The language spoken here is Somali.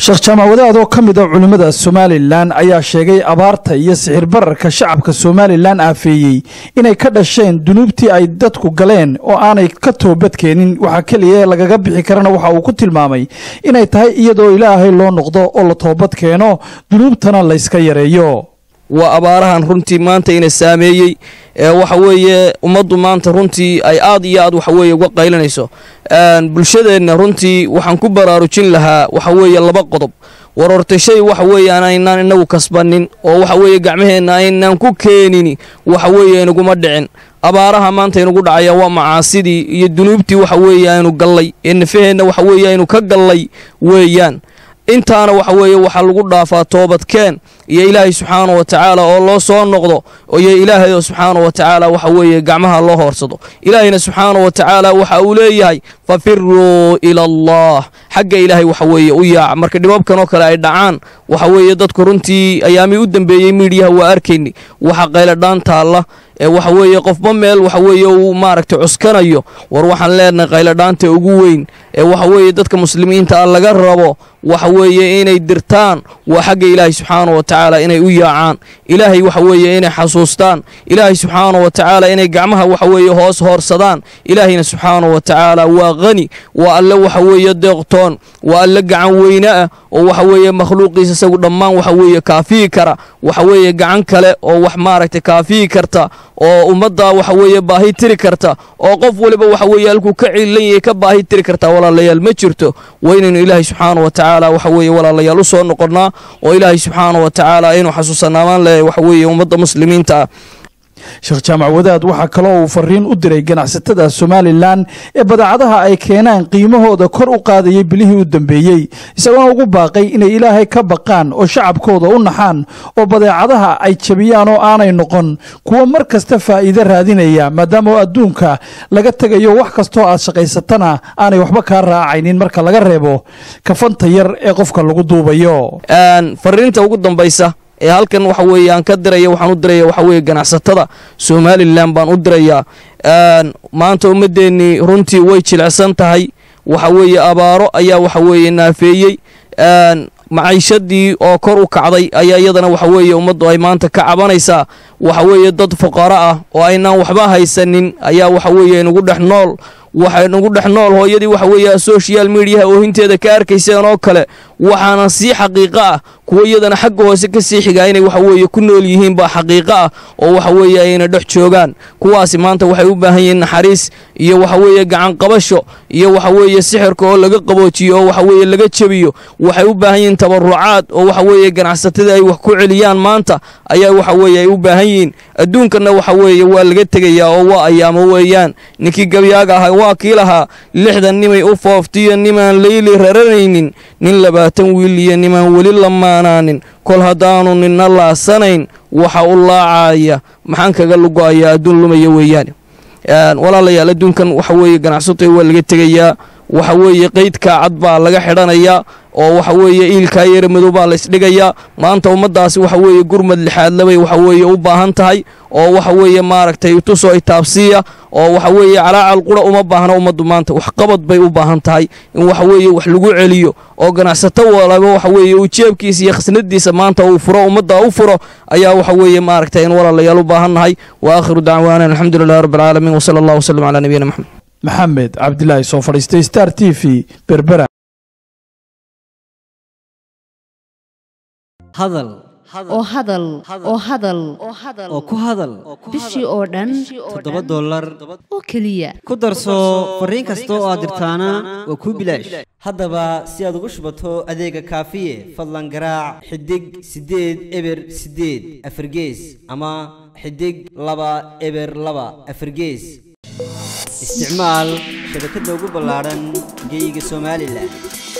sheekh jaamac wadaad oo ka mid a culimmada somalilan ayaa sheegay abaarta iyo sixir bararka shacabka somalilan aafeeyey inay ka dhasheen dunuubtii ay dadku galeen oo aanay ka toobadkeenin waxaa keliya ee lagaga bixi karana waxa uu ku tilmaamay inay tahay iyadoo ilaahay loo noqdo oo la toobad keeno dunuubtana layska yareeyo waa abaarahan runtii maanta ina saameeyey ee waxa weeye ummaddu maanta runtii ay aad iyo aad waxaweeye uga qaylinayso bulshadeenna runtii waxaan ku baraarujin lahaa waxa weeye laba qodob war horta shay waxa weeye aanaynan inagu kasbanin oo waxa weeye gacmaheenna aynaan ku keenin waxa weeye inaguma dhicin abaaraha maanta inugu dhacaya waa macaasidii iyo dunuubtii waxa weeye aynu gallay ee nafaheenna waxa weeye aynu ka gallay weeyaan intaana waxa weeye waxaa lagu dhaafaa toobadkeen iyo ilaahay subxaana wa tacaala oo loo soo noqdo iyo ilaahay oo subxaana wa tacaala waxa weeye gacmaha loo hoorsado ilaahayna subxaana wa tacaala waxa uu leeyahay fafiruu ila allah xagga ilaahay waxa weeye u yaaca marka dhibabkan oo kale ay dhacaan waxa weeye dadku runtii ayaamii u dambeeyey miidhiyaha waa arkayni waxa qayladhaan taalla ee waxa weeye qofba meel waxa weeye uu maaragtay cuskanayo war waxaan leenahay qayladhaanta ugu weyn ee waxa weeye dadka muslimiinta ah laga rabo waxa weeye inay dirtaan waa xagga ilaahay subxaana wa tacaala inay u yaacaan ilaahay waxa weeye inay xasuustaan ilaahay subxaana wa tacaala inay gacmaha waxa weeye hoos hoorsadaan ilaahayna subxaana wa tacaala waa qani waa alle waxa weeye deeqtoon waa alle gacan weyne ah oo waxa weeye makhluuqiisa isagu dhammaan waxa weeye kaafiyi kara waxa weeye gacan kale oo wax maaragtay kaafiyi karta oo ummadda waxa weeye baahi tiri karta oo qof waliba waxa weeye halkuu ka ciilan yahay ka baahi tiri kartaa walaalayaal ma jirto waa inaynu ilaahay subxaana wa tacaala waxa weeye walaalayaal u soo noqonnaa oo ilaahay subxaana wa tacaala aynu xasuusanaamaan leeyahay waxa weeye ummadda muslimiinta ah sheekh jaamac wadaad waxaa kaloo uu fariin u diray ganacsatada somalilan ee badeecadaha ay keenaan qiimahooda kor u qaadayay bilihii u dambeeyey isagoona ugu baaqay inay ilaahay ka baqaan oo shacabkooda u naxaan oo badeecadaha ay jabiyaan oo aanay noqon kuwo mar kasta faa'iide raadinaya maadaama oo adduunka laga tegayo wax kastoo aad shaqaysatana aanay waxba kaa raacaynin marka laga reebo kafanta yar ee qofka lagu duubayo fariinta ugu dambaysa ee halkan waxa weeye aan ka diraya waxaan u diraya waxa weeye ganacsatada somalilan baan u dirayaa maanta ummaddeennii runtii way jilicsan tahay waxa weeye abaaro ayaa waxa weeye naafeeyey maciishadii oo kor u kacday ayaa iyadana waxa weeye ummaddu ay maanta ka cabanaysaa waxa weeye dad fuqaro ah oo aynaan waxba haysanin ayaa waxa weeye inugu dhex nool waxaynugu dhex nool hooyadii waxa weeye social mediaha oohinteeda ka arkayseen oo kale waxaana sii xaqiiqo ah kuwo iyadana xagga hoose ka sii xigaa inay waxa weeye ku nool yihiin baa xaqiiqo ah oo waxa weeye ayna dhex joogaan kuwaasi maanta waxay u baahan yihiin naxariis iyo waxa weeye gacan qabasho iyo waxa weeye sixirka oo laga qaboojiyo oo waxa weeye laga jebiyo waxay u baahan yihiin tabarucaad oo waxa weeye ganacsatada ay wax ku celiyaan maanta ayaa waxa weeye ay u baahan yihiin adduunkanna waxa weeye waa laga tegayaa oo waa ayaamo weeyaan ninkii gabyaaga ahaa waa kii lahaa lixdan nimay u fooftiyo nimaan layli raranaynin nin labaatan wiil iyo nimaan weli lamaanaanin kol haddaanu ninna laasanayn waxa u laacaya maxaan kaga lugo'ayaa adduun lumaya weeyaane walaalayaal adduunkan waxa weeye ganacsatay waa laga tegayaa waxa weeye qaydkaa cad baa laga xidhanayaa oo waxa weeye iilkaa yara madow baa laysdhigayaa maanta ummaddaasi waxa weeye gurmad lixaadlabay waxa weeye u baahan tahay oo waxa weeye maaragtay tusoo itaabsiiya oo waxa weeye calaacal qura uma baahna ummaddu maanta waxqabad bay u baahan tahay in waxa weeye wax lagu celiyo oo ganacsato walaba waxa weeye uu jeebkiisa iyo khasnadiisa maanta uu furo ummadda u furo ayaa waxa weeye maaragtay in walaalayaal u baahan nahay wa aakhiru dacwaana alxamdu lilahi rabbi alcaalamiin wasala allah wasalam calaa nabiyina maxamed maxamed cabdilaahi soo fadhiistay star t v berbera hadal oo hadal oo hadal oo ku hadal bishii oo dhan toddoba dollar oo keliya ku darso fariin kasta oo aad dirtaana waa kuu bilaash haddaba si aad ugu shubato adeega kaafiye fadlan garaac xidig siddeed eber siddeed afargees ama xidig laba eber laba afargees isticmaal shabakadda ugu ballaadhan geeyiga somalilan